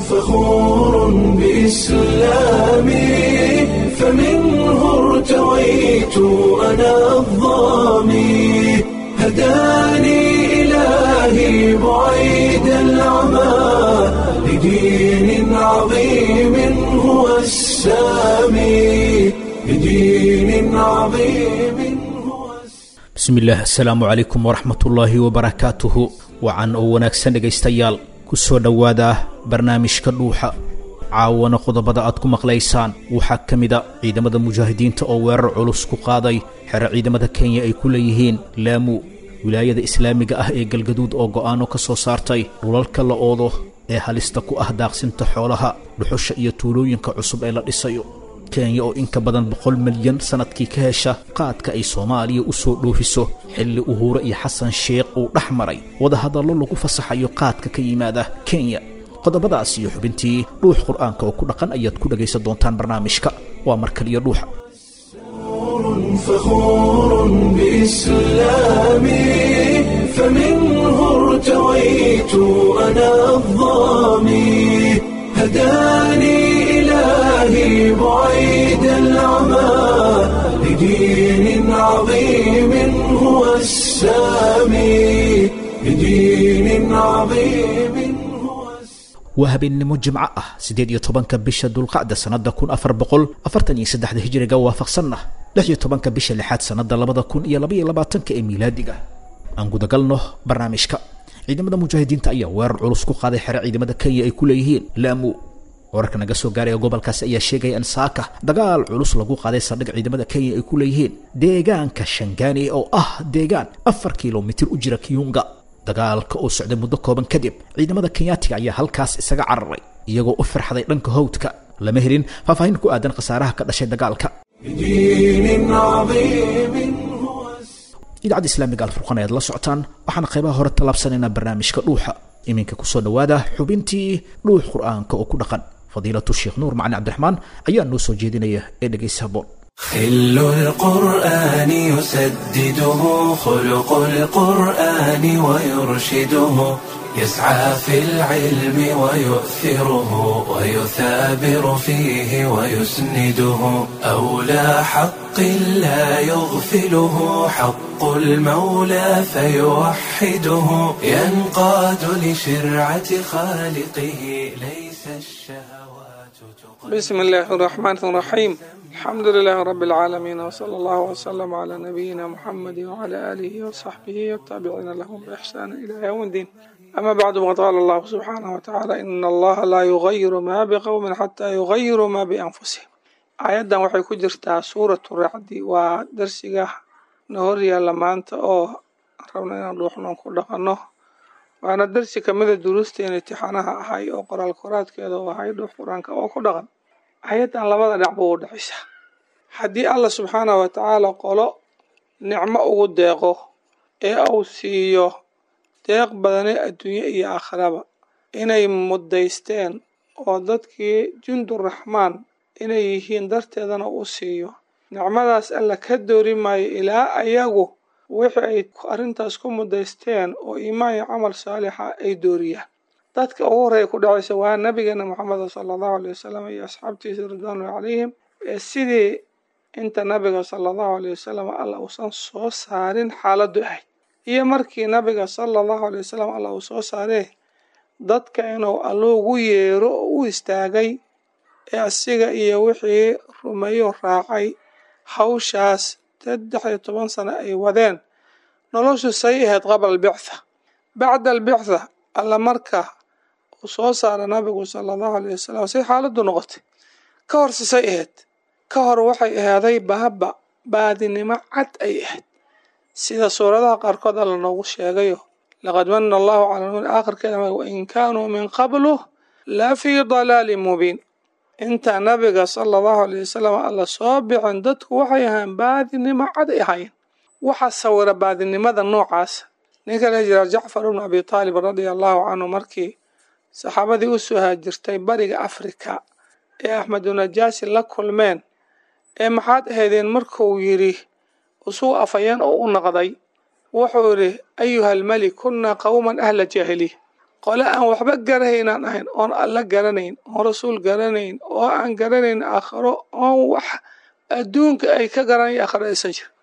فخور بإسلامي فمنه ارتويت أنا الظامي هداني إلهي بعيد العمى لدين عظيم هو السامي لدين عظيم هو السامي bismillaah asalaamu calaykum waraxmatullaahi wabarakaatuhu wacan oo wanaagsan dhegaystayaal ku soo dhowaada barnaamijka dhuuxa caawana qodobada aad ku maqlaysaan waxaa ka mida ciidamada mujaahidiinta oo weerar culus ku qaaday xero ciidamada kenya ay ku leeyihiin laamu wilaayada islaamiga ah ee galgaduud oo go'aano ka soo saartay dhulalka la oodo ee halista ku ah daaqsinta xoolaha dhuxusha iyo tuulooyinka cusub ee la dhisayo kenya oo in ka badan boqol milyan sannadkii ka hesha qaadka ay soomaaliya u soo dhoofiso xilli uhuure iyo xasan sheekh uu dhex maray wadahadallo lagu fasaxayo qaadka ka yimaada kenya qodobadaas iyo xubintii dhuux qur'aanka oo ku dhaqan ayaad ku dhegaysan doontaan barnaamijka waa mar kaliya dhuuxa فخور بإسلامي فمنه ارتويت أنا الظامي هداني إلهي بعيد العمى لدين عظيم هو السامي لدين عظيم هو السامي waa habeennimo jimco ah siddeed iyo tobanka bisha dulqacda sannadda kun afar boqol afartan iyo saddexda hijiriga waafaqsanna lix iyo tobanka bisha lixaad sannadda labada kun iyo labaiyo labaatanka ee miilaadiga aan gudagalno barnaamijka ciidamada mujaahidiinta ayaa weerar culus ku qaaday xero ciidamada kenya ay ku leeyihiin laamu wararka naga soo gaaraya gobolkaasi ayaa sheegaya in saaka dagaal culus lagu qaaday saldhig ciidamada kenya ay ku leeyihiin deegaanka shangaani oo ah deegaan afar kilomitir u jira kiyunga dagaalka oo socday muddo kooban kadib ciidamada kenyaatiga ayaa halkaas isaga cararay iyagoo u firxaday dhanka hawdka lama helin faahfaahin ku aadan khasaaraha ka dhashay dagaalka لدين عظيم هو السامي idaacadda islaamiga alfurqan ayaad la socotaan waxaan qaybaha hore tallaabsanaynaa barnaamijka dhuuxa iminka kusoo dhowaada xubintii dhuux qur'aanka oo ku dhaqan fadiilatu sheekh nuur macali cabdiraxmaan ayaa noo soo jeedinaya ee dhegaysa haboon خل القرآن يسدده خلق القرآن ويرشده يسعى في العلم ويؤثره ويثابر فيه ويسنده أولى حق لا يغفله حق المولى فيوحده ينقاد لشرعة خالقه ليس الشهوات تقل بسم الله الرحمن الرحيم الحمد لله رب العالمين وصلى الله وسلم على نبينا محمد وعلى آله وصحبه والتابعين لهم بإحسان إلى يوم الدين أما بعد وقد قال الله سبحانه وتعالى إن الله لا يغير ما بقوم حتى يغيروا ما بأنفسهم aayaddan waxay ku jirtaa suuratu racdi waa darsiga na hor yaalla maanta oo rabna inaan dhuuxnoon ku dhaqanno waana darsi kamida duruusteena imtixaanaha ahay oo qoraal koraadkeeda oo ahay dhuux qur-aanka oo ku dhaqan ayaddan labada dhacba u dhexaysa haddii allah subxaanahu watacaala qolo nicmo ugu deeqo ee uu siiyo deeq badane adduunye iyo aakhiraba inay mudaysteen oo dadkii junduraxmaan inay yihiin darteedana u siiyo nicmadaas alla ka doori maayo ilaa ayagu wixii ay arrintaas ku mudaysteen oo iimaan iyo camal saalixa ay dooriyaan dadka ugu horreeya ku dhacaysa waa nabigeena moxameda sala allahu aley wasalam iyo asxaabtiisa ridwaanulahi calayhim ee sidii inta nabiga sala allahu aley wasalam alla uusan soo saarin xaaladdu ahayd iyo markii nabiga sala allahu aley wasalam alla uu soo saaree dadka inuu allo ugu yeero oo u istaagay ee asiga iyo wixii rumeeyo raacay hawshaas saddex iyo toban sano ay wadeen noloshu say ahayd qabla albictha bacda albictha alla marka uu soo saara nabigu sala allahu aleyh wasalam say xaaladdu noqotay ka hor sisay ahayd ka hor waxay ahaaday baaba baadinimo cad ay ahayd sida suuradaha qaarkood alla noogu sheegayo laqad mana allahu cala lmumin aakhirkeeda wain kaanuu min qablu la fii dalaalin mubiin inta nabiga sala allahu aleyh wasalam alla soo bixin dadku waxay ahaan baadinimo cad ay ahaayeen waxaa sawira baadinimada noocaas ninka la jira jacfar ibnu abi taalib radia allahu canhu markii saxaabadii u soo haajirtay bariga afrika ee axmedunajaasi la kulmeen ee maxaad ahaydeen markuu yidhi isuu afayeen oo u naqday wuxuu yidhi ayuha almelik kunna qowman ahla jaahiliya qole aan waxba garahaynaan ahayn oon alla garanayn oon rasuul garanayn oo aan garanayn aakhiro oon wax adduunka ay ka garanaya aakhiro aysan jir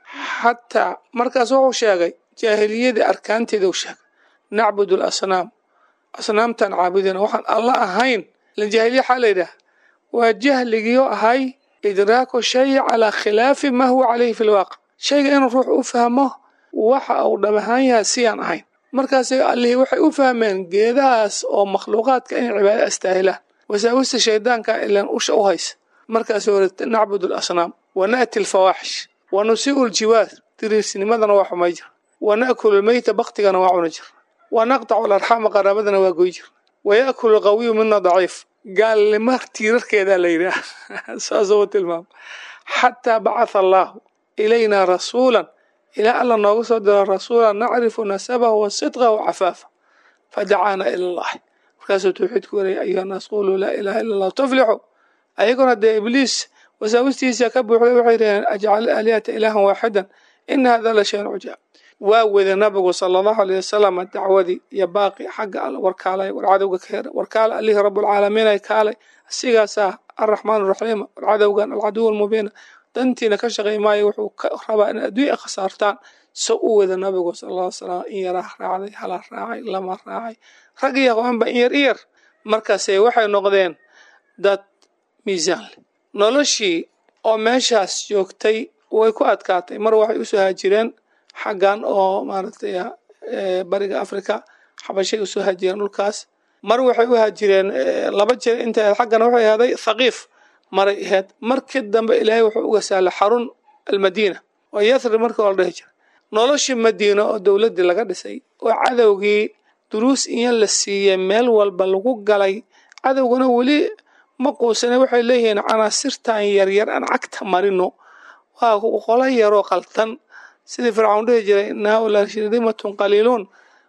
xataa markaas wuxuu sheegay jaahiliyadii arkaanteeda u sheegay nacbudu alasnaam asnaamtaan caabudina waxaan alla ahayn ilan jaahiliya waxaa la yidhaah waa jahligiio ahay idraaku shay calaa khilaafi maa huwa calayhi fi lwaaqic shayga inuu ruux u fahmo waxa uu dhab ahaan yahay siyaan ahayn markaas allihii waxay u fahmeen geedahaas oo makhluuqaadka inay cibaada astaahilaan wasaawista shaydaanka ilan usha u haysa markaas hore nacbudu alasnaam wa na'ti alfawaaxish wa nusii'u ljiwaar diriirsinimadana waa xumay jir wa na'kulu lmeyta baktigana waa cuna jir wa naqtacu alarxaama qaraabadana waa goy jir wa ya'kulu alqawiyu mina daciif gaalnimo tiirarkeedaa la yidhaah saasuu tilmaama xataa bacatha allaahu ilaynaa rasuulan ilaa alla noogu soo diro rasuulan nacrifu nasabahu wa sidqahu wa cafaafa fadacaana ila allahi markaasuu tawxiidku warayay ayuha naas quluu laa ilaaha illa allah tuflixu ayaguna dee ibliis wasaawistiisa ka buuxday waxay dhaheen ajcal aalihata ilaahan waaxidan ina hada la shayn cujaab waa weda nabigu sala allahu aleyh wasalam dacwadii iyo baaqi xagga all warkaalay war cadowga ka hera warkaala allihii rabulcaalamiin ay kaalay asigaasaa arraxmaan araxiim war cadowgan alcaduw almubiina dantiina ka shaqay maayo wuxuu ka rabaa in adduunya khasaartaan so u weda nabigu sala alla ly slam in yaraa raacday halaa raacay lama raacay rag iyo haweenba in yar in yar markaase waxay noqdeen dad miisaan leh noloshii oo meeshaas joogtay way ku adkaatay mar waxay usoo haajireen xaggan oo maaragtay bariga africa xabashay usoo haajireen dhulkaas mar waxay u haajireen laba jeer inta xaggana waxay ahaaday thaqiif maray ahayd markii dambe ilaahay wuxuu uga sahlay xarun almadiina oo yathrib markii oo la dhihi jira noloshii madiina oo dowladdii laga dhisay oo cadowgii duruus iyo la siiyey meel walba lagu galay cadowguna weli ma quusane waxay leeyihiin canaasirtan yaryar aan cagta marino waa qolo yaroo qaltan sidii fircawn dhihi jiray ina haulaa shirdimatun qaliiluun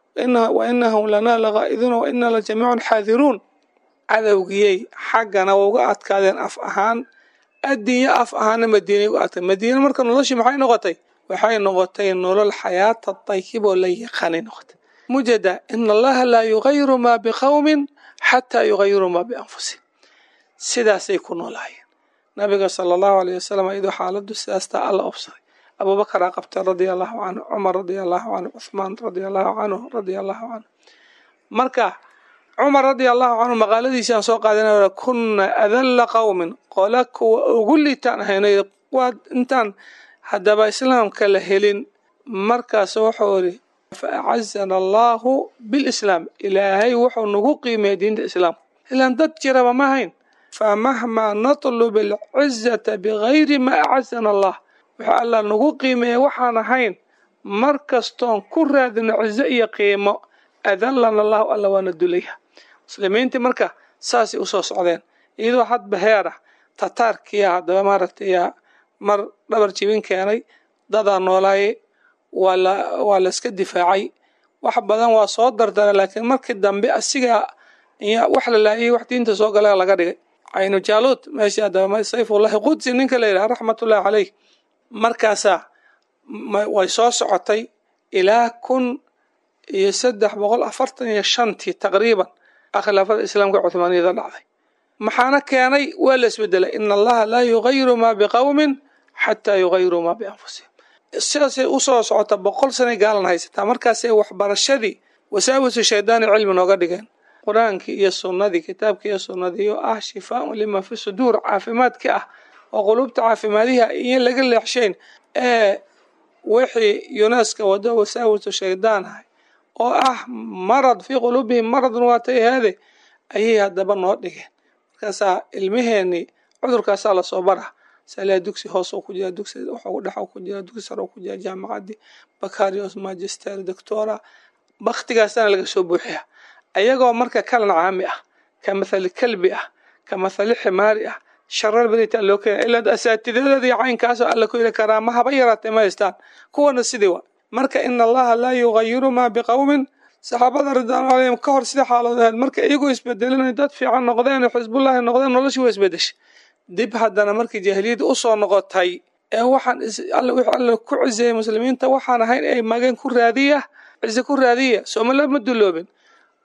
wa inahum lanaa laqaa'iduuna wa inaa la jamiicun xaadiruun cadowgiyey xaggana waa uga adkaadeen af ahaan addinya af ahaana madiinay uga adkaadeen madiina marka noloshii maxay noqotay waxay noqotay nolol xayaata dayib oo la yaqaanay noqotay mujada ina allaha laa yugayiru maa biqowmin xataa yugayiru maa bianfusihim sidaasay ku noolaayeen nabiga sala allahu aleyh wasalam iyadoo xaaladdu sidaastaa alla obsaday abubakaraa qabtay radia allahu canhu cumar radia allahu canhu cuthmaan radia allahu canhu radia allahu canhu marka cumar radia allahu canhu maqaaladiisaan soo qaadanay kunna adalla qowmin qola kuwa ugu liitaan ahaynay waa intaan haddaba islaamka la helin markaas wuxuu idhi fa acazana allahu bilislaam ilaahay wuxuu nagu qiimeeyay diinta islaamka ilaan dad jiraba ma hayn famahmaa natlub alcizata bigayri ma acazana allah wuxuu alla nagu qiimeeyay waxaan ahayn mar kastoon ku raadino cizo iyo qiimo adallana allahu alla waana dulaya muslimiintii marka saasay usoo socdeen iyadoo hadba heer ah tataarkiya haddaba maaragtay mar dhabar jibin keenay dadaa noolaayay waa la waa la iska difaacay wax badan waa soo dardara laakiin markii dambe asigaa wax la laayay wax diinta soo gala laga dhigay caynu jaaluud meesha haddaba sayfullahi qudsi ninka la yidhaha raxmatullahi caleyh markaasaa way soo socotay ilaa kun iyo saddex boqol afartan iyo shantii taqriiban khilaafada islaamka cuhmaaniyada dhacday maxaana keenay waa la isbedelay ina allaha laa yugayiru maa biqowmin xataa yugayiru maa bianfusihim sidaasay usoo socota boqol sanay gaalan haysataa markaasay waxbarashadii wasaawisu shaydaani cilmi nooga dhigeen qur-aankii iyo sunnadii kitaabkii iyo sunnadii oo ah shifaaun lima fi suduur caafimaadka ah oo quluubta caafimaadiha iyo laga leexshayn ee wixii yuneska wado wasaawisu shaydaan ahay oo ah marad fii quluubihim maradun waatay ahaade ayay haddaba noo dhigeen markaasaa ilmaheenii cudurkaasaa lasoo bara salaa dugsi hoos ku jira dugsi wuxuu dhex ku jira dugsi sare ku jira jaamacadii bakarios magister doctora baktigaasana laga soo buuxiya ayagoo marka kalan caami ah ka mathali kalbi ah ka mathali ximaari ah sharar badita loo keena ilaa asaatidadoodii caynkaasoo alla ku yidhi karaama haba yaraatay ma haystaan kuwana sidii wa marka ina allaha laa yugayiru maa biqowmin saxaabada ridwaanu calayhim ka hor sida xaalood ahayd marka iyagoo isbedelinay dad fiican noqdeen xisbullahi noqdeen noloshii waa isbedeshay dib haddana markii jaahiliyadda usoo noqotay ee waxaan wix alla ku ciseeyey muslimiinta waxaan ahayn ay mageen ku raadiya cize ku raadiya soomaliya ma duloobin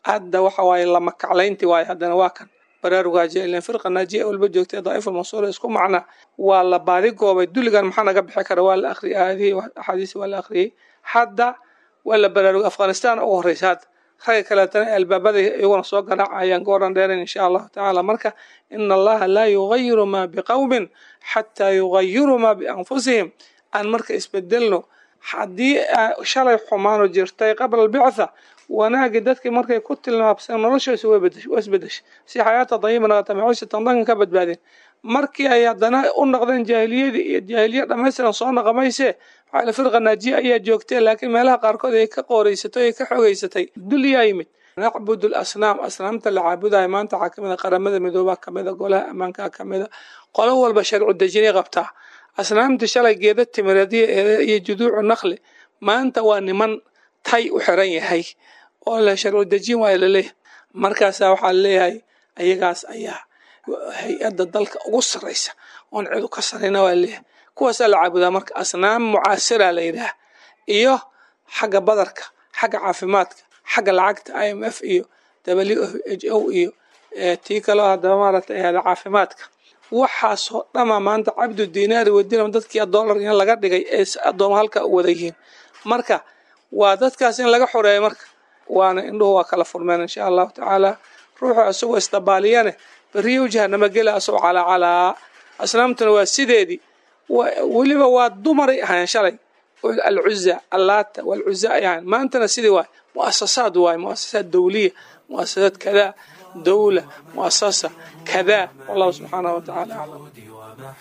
hadda waxa waaye lama kaclaynti waaye haddana waa kan baraarugaajia ilan firqa naajiya walba joogtay daa'iful mansuura isku macna waa la baadigoobay dulligan maxaa naga bixi kara waa la akhriyay aayadihii axaadiisi waa la akhriyey hadda waa la baraarugay afghanistan ugu horreysa hadda ragga kaleetana albaabada iyaguna soo garaacayaan goordhan dheeran insha allahu tacaala marka ina allaha laa yugayiru maa biqowmin xataa yugayiruu maa bianfusihim aan marka isbedelno haddii shalay xumaano jirtay qabla albictha wanaagii dadkii markay ku tilmaabseen noloshoosi waa isbedeshay si xayaata dayiba naqata maciishatan dankan ka badbaadeen markii ay haddana u noqdeen jaahiliyadii iyo jaahiliya dhammaystiran soo naqamaysee maxaa firqa naajiya ayaa joogtee laakiin meelaha qaarkood ay ka qooreysatay ay ka xogeysatay dulyaa yimid nacbud asnaam asnaamta la caabudayo maanta waxaa kamid a qaramada midoobaa kamida golaha ammaankaa kamida qolo walba sharcu dejinay qabtaa asnaamta shalay geeda timireedya iyo juduucu naqli maanta waa niman tay u xiran yahay oo la sharcu dejin waayo laleeyahay markaasaa waxaa leeyahay ayagaas ayaa hay-adda dalka ugu sarraysa oon cidu ka sarrayna waa leeyahay kuwaasaa la caabudaa marka asnaam mucaasira la yidhaah iyo xagga badarka xagga caafimaadka xagga lacagta i m f iyo w h o iyo tii kaloo haddaba maaragtay ahada caafimaadka waxaasoo dhama maanta cabdu dinaari wadinam dadkii dollar in laga dhigay ee addooma halka u wada yihiin marka waa dadkaas in laga xoreeyo marka waana indhuhu waa kala furmeen insha allahu tacaala ruuxu isagoo isdabaaliyane beriyo jahanamo gela asagoo calaacalaa asnaamtuna waa sideedii weliba waa dumaray ahayn shalay alcuza allaata walcuza ay ahayn maantana sidii waay muasasaad waay muasasaad dowliya muasasaad kadaa dowla muasasa kadaa wallahu subxaanahu watacaala aclam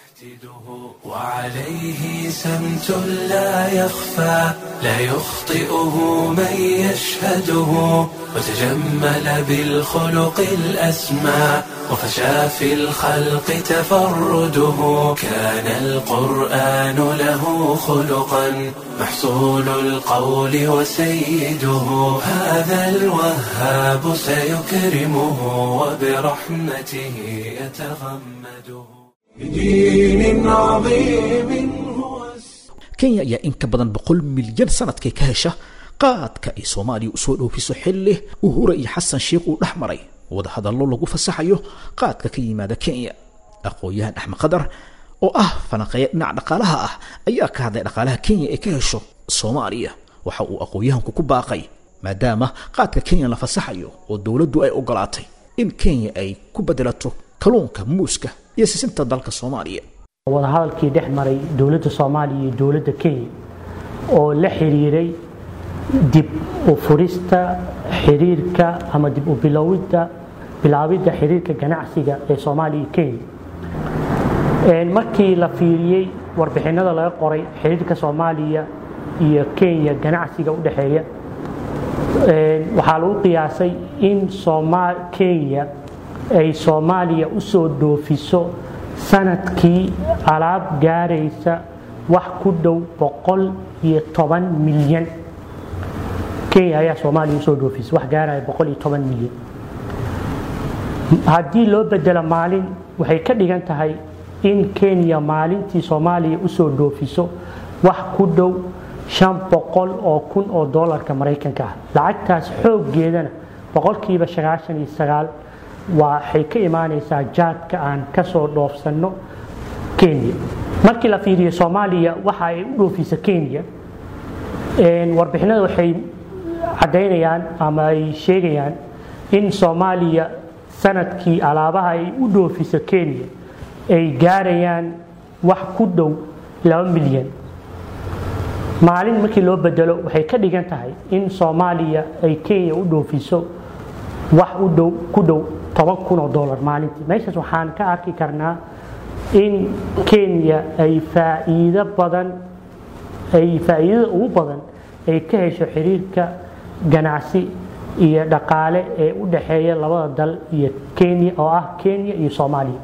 وعليه سمت لا يخفى لا يخطئه من يشهده وتجمل بالخلق الأسمى وفشى في الخلق تفرده كان القرآن له خلقا محصول القول وسيده هذا الوهاب سيكرمه وبرحمته يتغمده بدين عظيم هو kenya ayaa in ka badan boqol milyan sanadkay ka hesha qaadka ay soomaaliya usoo dhoofiso xilli uhura iyo xasan sheikh uu dhex maray wadahadallo lagu fasaxayo qaadka ka yimaada kenya aqoon-yahan axmed qadar oo ah falanqeeya dhinaca dhaqaalaha ah ayaa ka hadlay dhaqaalaha kenya ee ka hesho soomaaliya waxa uu aqoon-yahanku ku baaqay maadaama qaadka kenya la fasaxayo oo dowladdu ay ogolaatay in kenya ay ku bedelato kalluunka muuska iyo sisinta dalka soomaaliya wadahadalkii dhex maray dowladda soomaaliya iyo dowladda kenya oo la xiriiray dib u furista xiriirka ama dib u bilowidda bilaabidda xiriirka ganacsiga ee soomaaliya iyo kenya markii la fiiriyey warbixinada laga qoray xiriirka soomaaliya iyo kenya ganacsiga u dhexeeya waxaa lagu qiyaasay in kenya ay soomaaliya u soo dhoofiso sanadkii alaab gaaraysa wax ku dhow boqol iyo toban milyan kenya ayaa soomaaliya usoo dhoofisa wax gaaraya boqol iyo toban milyan haddii loo bedelo maalin waxay ka dhigan tahay in kenya maalintii soomaaliya usoo dhoofiso wax ku dhow shan boqol oo kun oo doolarka maraykanka ah lacagtaas xooggeedana boqolkiiba sagaashan iyo sagaal waxay ka imaanaysaa jaadka aan kasoo dhoofsanno kenya markii la fiiriyo soomaaliya waxa ay u dhoofisa kenya warbixinada waxay caddaynayaan ama ay sheegayaan in soomaaliya sanadkii alaabaha ay u dhoofisa kenya ay gaarayaan wax ku dhow laba milyan maalin markii loo bedelo waxay ka dhigan tahay in soomaaliya ay kenya u dhoofiso wax u dhow ku dhow toban kun oo dollar maalintii meeshaas waxaan ka arki karnaa in kenya ay faa'iido badan ay faa'iidada ugu badan ay ka hesho xiriirka ganacsi iyo dhaqaale ee u dhexeeya labada dal iyo kenya oo ah kenya iyo soomaaliya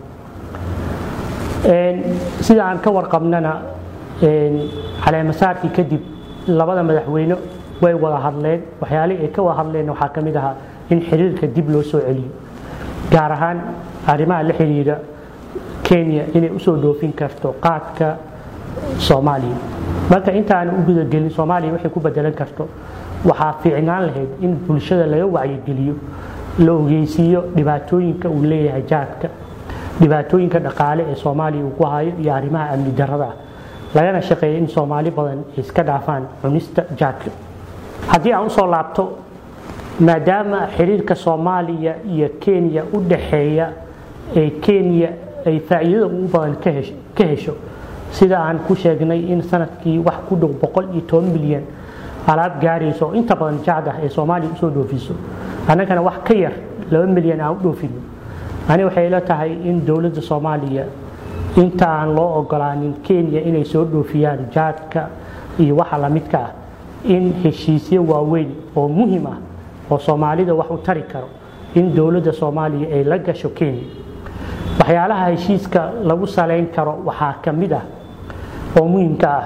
sida aan ka warqabnana caleemasaarkii kadib labada madaxweyne way wada hadleen waxyaalihii ay ka wada hadleen waxaa ka mid ahaa in xiriirka dib loo soo celiyo gaar ahaan arrimaha la xiriira kenya inay usoo dhoofin karto qaadka soomaaliya marka intaana u gudagelin soomaaliya waxay ku bedelan karto waxaa fiicnaan lahayd in bulshada laga wacyigeliyo la ogeysiiyo dhibaatooyinka uu leeyahay jaadka dhibaatooyinka dhaqaale ee soomaaliya uu ku hayo iyo arrimaha amni darrada ah lagana shaqeeyo in soomaali badan ay iska dhaafaan cunista jaadka haddii aan usoo laabto maadaama xiriirka soomaaliya iyo kenya u dhaxeeya ee kenya ay faa'iidada ugu badan ka hesho sida aan ku sheegnay in sanadkii wax ku dhow boqol iyo toban milyan alaab gaarayso oo inta badan jacd ah ee soomaaliya usoo dhoofiso annagana wax ka yar laba milyan aan u dhoofino ani waxay la tahay in dowladda soomaaliya inta aan loo ogolaanin kenya inay soo dhoofiyaan jaadka iyo waxa lamidka ah in heshiisyo waaweyn oo muhim ah oo soomaalida wax u tari karo in dowladda soomaaliya ay la gasho kenya waxyaalaha heshiiska lagu salayn karo waxaa ka mid ah oo muhimka ah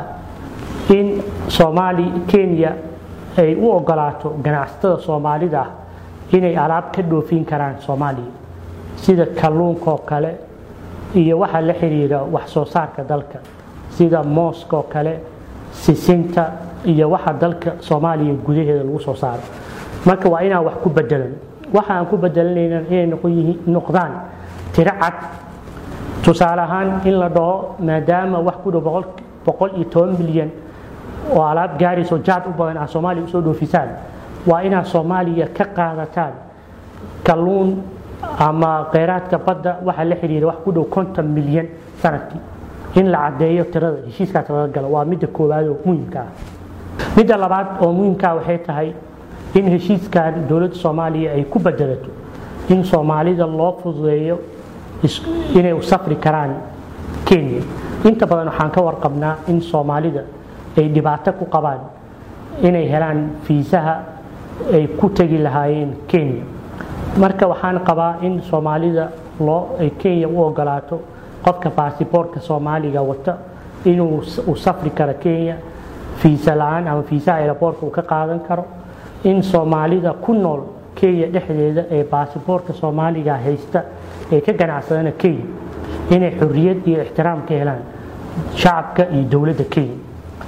in soomaali kenya ay u ogolaato ganacsatada soomaalida ah inay alaab ka dhoofin karaan soomaaliya sida kalluunkaoo kale iyo waxa la xiriira wax soo saarka dalka sida mooskaoo kale sisinta iyo waxa dalka soomaaliya gudaheeda lagu soo saaro marka waa inaan wax ku bedelan waxa aan ku bedelanayna inay noqdaan tiro cad tusaale ahaan in la dhaho maadaama wax ku dhow boqol iyo toban milyan oo alaab gaarayso jaad u badan ah soomaaliya usoo dhoofisaan waa inaad soomaaliya ka qaadataan kalluun ama kheyraadka badda waxaa la xiriira wax ku dhow konton milyan sanadkii in la caddeeyo tirada heshiiskaas laga galo waa midda koowaad oo muhimka ah midda labaad oo muhimkaa waxay tahay in heshiiskan dowladda soomaaliya ay ku bedelato in soomaalida loo fududeeyo inay u safri karaan kenya inta badan waxaan ka warqabnaa in soomaalida ay dhibaato ku qabaan inay helaan fiisaha ay ku tegi lahaayeen kenya marka waxaan qabaa in soomaalida loo ay kenya u ogolaato qofka baasiboortka soomaaliga wata inuu u safri karo kenya fiisa la-aan ama fiisaha aeroboortka uu ka qaadan karo in soomaalida ku nool kenya dhexdeeda ee baasiboortka soomaaliga haysta ee ka ganacsadana kenya inay xorriyad iyo ixtiraam ka helaan shacabka iyo dowladda kenya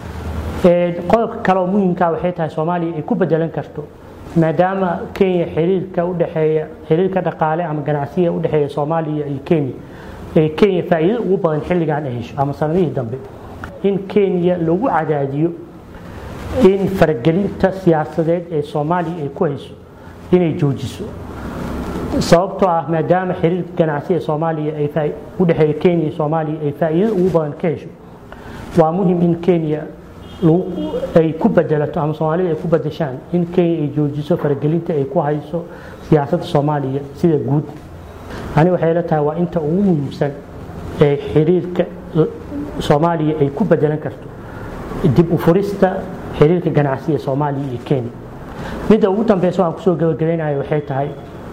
qodobka kale oo muhimkaa waxay tahay soomaaliya ay ku bedelan karto maadaama kenya xiriirka udhexeeya xiriirka dhaqaale ama ganacsiga udhexeeya soomaaliya iyo kenya ee kenya faa'iido ugu badan xilligan ay hesho ama sanadihii dambe in kenya lagu cadaadiyo in faragelinta siyaasadeed ee soomaaliya ay ku hayso inay joojiso sababtoo ah maadaama xiriirka ganacsi ee soomaaliya ay udhexeeya kenya iyo soomaaliya ay faa'iido ugu badan ka hesho waa muhim in kenya ay ku bedelato ama soomaalida ay ku bedeshaan in kenya ay joojiso faragelinta ay ku hayso siyaasadda soomaaliya sida guud ani waxay la tahay waa inta ugu muhiimsan ee xiriirka soomaaliya ay ku bedelan karto dib u furista xiriirka ganacsi ee soomaaliya iyo kenya midda ugu dambeysa aan kusoo gabagabaynayo waxay tahay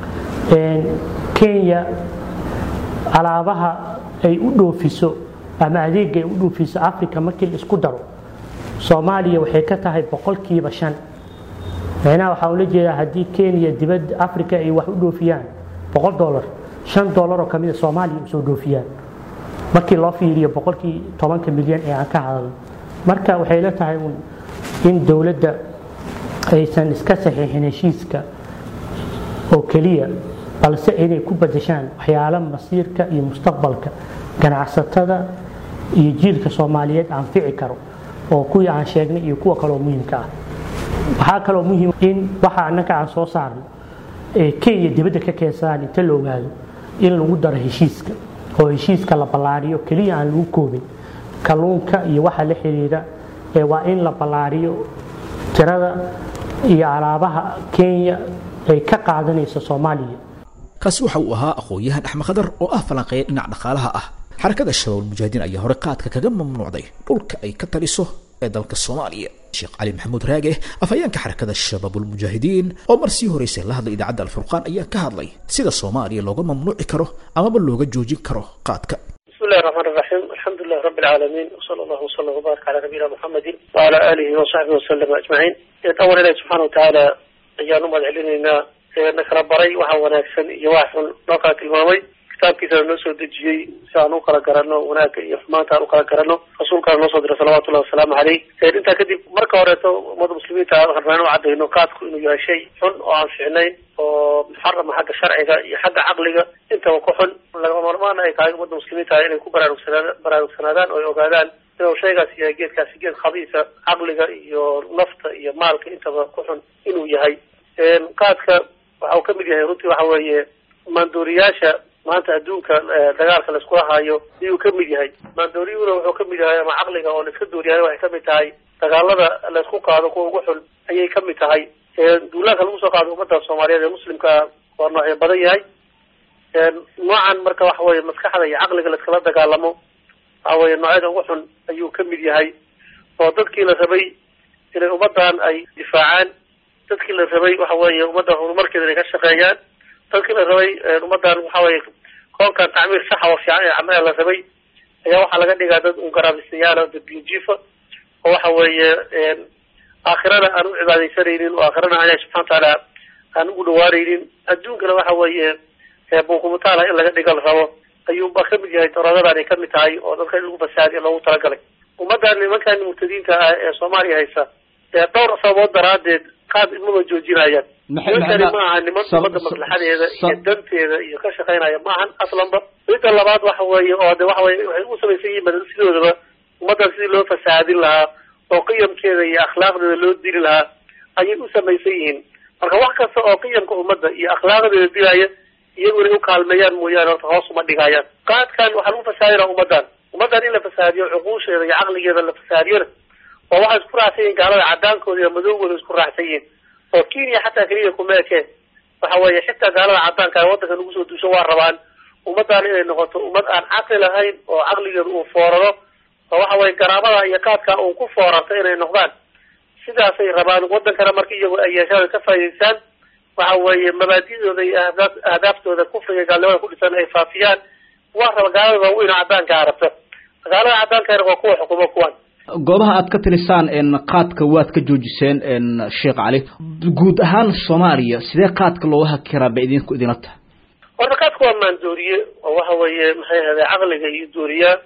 kenya alaabaha ay u dhoofiso ama adeega ay u dhoofiso africa markii la isku daro soomaaliya waxay ka tahay boqolkiiba shan micnaha waxaa ula jeedaa haddii kenya dibadda africa ay wax u dhoofiyaan boqol dolar shan dolar oo kamida soomaaliya usoo dhoofiyaan markii loo fiiriyo boqolkii tobanka milyan ee aan ka hadalno marka waxay la tahay in dowladda aysan iska saxiixin heshiiska oo keliya balse inay ku badashaan waxyaalo masiirka iyo mustaqbalka ganacsatada iyo jiilka soomaaliyeed anfici karo oo kuwii aan sheegnay iyo kuwa kaloo muhiimka ah waxaa kaloo muhiim in waxa annaka aan soo saarno ee kenya dibadda ka keensadaan inta la ogaado in lagu daro heshiiska oo heshiiska la ballaariyo keliya aan lagu koobin kalluunka iyo waxa la xiriira ee waa in la ballaariyo tirada iyo alaabaha kenya ay ka qaadanayso soomaaliya kaasi waxa uu ahaa aqoon-yahan axmed khadar oo ah falanqeeya dhinac dhaqaalaha ah xarakada shabaab ulmujaahidiin ayaa hore qaadka kaga mamnuucday dhulka ay ka taliso ee dalka soomaaliya sheekh cali maxamuud raage afhayeenka xarakada shabaabulmujaahidiin oo mar sii horeysay la hadlay idaacadda alfurqaan ayaa ka hadlay sida soomaaliya looga mamnuuci karo amaba looga joojin karo qaadka بسم الله الرحمن الرحيم الحمد لله رب العالمين وصلى الله وسلم وبارك على نبينا محمد وعلى آله وصحبه وسلم أجمعين أول إلهي سبحانه وتعالى أيان أمد علينا إنك ربري وحا وناكسن يواحن نوقع المامي kitaabkiisana noo soo dejiyey si aan u kala garano wanaagga iyo xumaanta aan u kala garano rasuulkaana noo soo diray salawatullahi wasalaamu caleyh intaa kadib marka horeeto ummadda muslimiinta rabnaan u cadayno qaadku inuu yahay shay xun oo aan fiicnayn oo muxarama xagga sharciga iyo xagga caqliga intaba ku xun lagama marmaan ay tahay ummadda muslimiinta inay ku baraarugsana baraarugsanaadaan oo ay ogaadaan inuu shaygaasi yahay geedkaasi geed khabiisa caqliga iyo nafta iyo maalka intaba ku xun inuu yahay qaadka waxa uu kamid yahay runtii waxa weeye maandooriyaasha maanta adduunka dagaalka la iskula haayo ayuu kamid yahay maandooriyuhuna wuxuu kamid yahay ama caqliga oo la iska dooriyahay waxay kamid tahay dagaalada la isku qaado kuwa ugu xun ayay kamid tahay duulaanka lagu soo qaado ummadda soomaaliyeed ee muslimka waa noocyo badan yahay noocan marka waxa weye maskaxda iyo caqliga la iskala dagaalamo waxa weye noocyada ugu xun ayuu kamid yahay oo dadkii la rabay inay ummadan ay difaacaan dadkii la rabay waxa weeye ummadda horumarkeeda inay ka shaqeeyaan dadkii la rabay ummadan waxa weye koonkan tacmiir saxa oo fiican ee camala la rabay ayaa waxaa laga dhigaa dad ungaraabistayaal oo dadbijiifa oo waxa weeye aakhirana aan u cibaadaysanaynin oo aakhirana ilahi subxana watacaala aan ugu dhawaanaynin adduunkana waxa weeye bunkumutaala in laga dhiga la rabo ayuuba kamid yahay daroodadan ay kamid tahay oo dadka in lagu fasaadiya loogu talagalay ummaddan nimankan murtadiinta ah ee soomaaliya haysa ee dhowr sababood daraadeed qaad imaba joojinayaan nimankani ma aha niman ummadda maslaxadeeda iyo danteeda iyo ka shaqaynaya ma ahan aslanba midda labaad waxa weeye oo de waxa weye waxay u samaysan yihiin sidoodaba ummaddan sidii loo fasaadin lahaa oo qiyamkeeda iyo akhlaaqdeeda loo dili lahaa ayay u samaysan yihiin marka wax kasta oo qiyamka ummadda iyo akhlaaqdeeda dilaya iyagu inay ukaalmeeyaan mooyaane horta hoos uma dhigayaan qaadkan waxaa lagu fasaadinaa ummaddan ummaddan in la fasaadiyo cuquusheeda iyo caqligeeda la fasaadiyona oo waxay isku raacsan yihin gaalada cadaankooda iyo madowgooda isku raacsan yihiin oo kenya xataa keliya kuma ekeen waxa weeye xitaa gaalada cadaanka ee waddanka nagu soo duusho waa rabaan ummaddan inay noqoto ummad aan caqli lahayn oo caqligeeda uu fooraro oo waxa weye garaabada iyo qaadka uu ku foorarto inay noqdaan sidaasay rabaan waddankana marka iyagu ay yeeshaan ka faa'idaystaan waxa weeye mabaadidooda iyo ahdaa ahdaaftooda kufriga gaalnimada ku dhisan ay faafiyaan waa raba gaalada waaweyn oo cadaanka arabta gaalada cadaanka waa kuwa xukumo kuwan goobaha aad ka tirisaan qaadka waad ka joojiseen sheekh cali guud ahaan soomaaliya sidee qaadka looga hakiraa ba idinku idina tahay horta qaadka waa maandooriye oo waxa weeye maxay ahde caqliga iyo dooriyaa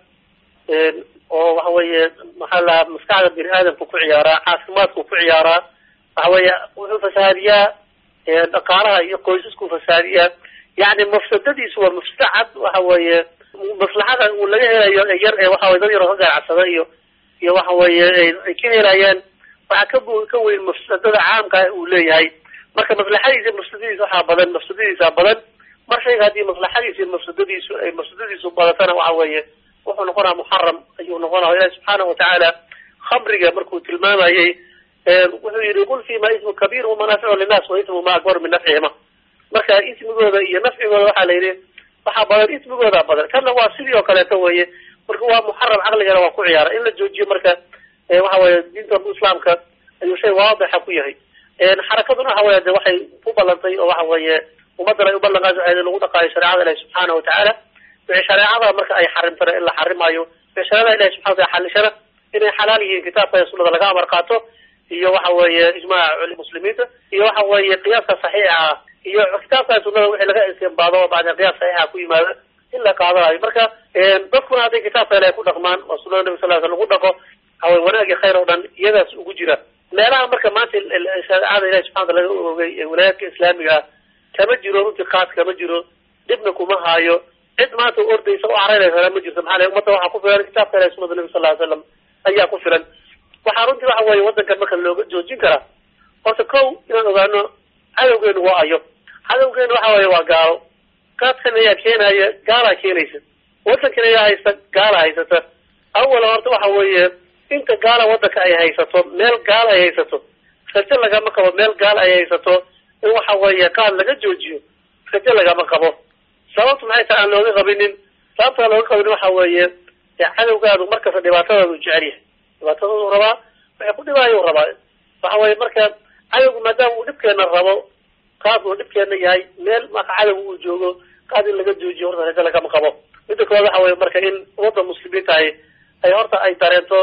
oo waxa weeye maxaa lahaa maskaxda bini aadamka ku ciyaaraa caafimaadku ku ciyaaraa waxa weeye wuxuu fasaadiyaa dhaqaalaha iyo qoysasku fasaadiyaa yani mafsadadiisu waa mafsado cad waxa weeye maslaxada uu laga helayo yar ee waxa weye dad yaroo ka ganacsada iyo iyo waxa weeye ay ka helayaan waxaa ka bu ka weyn mafsadada caamka uu leeyahay marka maslaxadiisa mafsadadiisa waxaa badan mafsadadiisa badan mar shayga haddii maslaxadiisa iyo mafsadadiisu ay mafsadadiisu badatana waxa weeye wuxuu noqonaa muxaram ayuu noqonaya ilahi subxaanahu watacaala khamriga markuu tilmaamayey wuxuu yihi qul fima ismu kabiir wamanaaficu linnaas wa ismu ma akbar min nafcihima marka ismigooda iyo nafcigooda waxaa la yidhi waxaa badan ismigooda badan kana waa sidii oo kaleeto weye marka waa muxaram caqligana waa ku ciyaara in la joojiyo marka waxa weye diinta islaamka ayuu shay waadixa ku yahay xarakaduna waxa weye de waxay ku ballantay oo waxa weeye ummaddan ay uballan qaadi waxay lagu dhaqaayo shareecada ilahi subxaana watacaala wixii shareecada marka ay xarimtana in la xarimayo wixii shareecada ilahi subxana wataala xalishana inay xalaal yihiin kitaabka iyo sunnada laga amar qaato iyo waxa weeye ijmaaca muslimiinta iyo waxa weeye qiyaaska saxiixa ah iyo kitaabka sunnada wixii laga istinbaado bacda qiyaas saxiixa ku yimaada in la qaadanayo marka dadkuna hadday kitaabka ilahay ku dhaqmaan oo sunnada nabi sal l sl lagu dhaqo waxawey wanaag iyo khayr oo dhan iyadaas ugu jira meelaha marka maanta shareecada ilahi subxana wata laga oogay ee walaayaadka islaamiga ah kama jiro runtii qaad kama jiro dhibna kuma haayo cid maanta ordaysa o caraynaysa ma jirto maxaa le ummadda waxaa ku filan kitaabka ilahi sunada nabi sal ly slam ayaa ku filan waxaa runtii waxa weeye waddankan marka looga joojin karaa horta kow inaan ogaano cadowgeenu waa ayo cadowgeenu waxa weeye waa gaalo qaadkan ayaa keenaya gaalaa keenaysa waddankan ayaa haysta gaala haysata awala horta waxa weeye inta gaala waddanka ay haysato meel gaal ay haysato rajo lagama qabo meel gaal ay haysato in waxa weeye qaad laga joojiyo rajo lagama qabo sababtu maxay tahay aan looga qabinin sababta aan looga qabinin waxa weeye cadowgaadu markasta dhibaatadaadu jecel yahay dhibaatadadu rabaa waxay ku dhibaayo rabaa waxa weye marka cadowgu maadaama uu dhibkeena rabo qaad uu dhibkeena yahay meel marka cadowga uu joogo qaad in laga joojiyo horta rajo lagama qabo midda koowaad waxa weye marka in ummadda muslimiinta ay ay horta ay dareento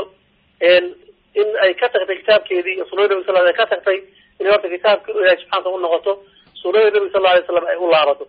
in ay ka tagtay kitaabkeedii iyo sunada nabi sal ay ka tagtay inay horta kitaabka ilahi subxana u noqoto sunada nabi sal alay slam ay u laabato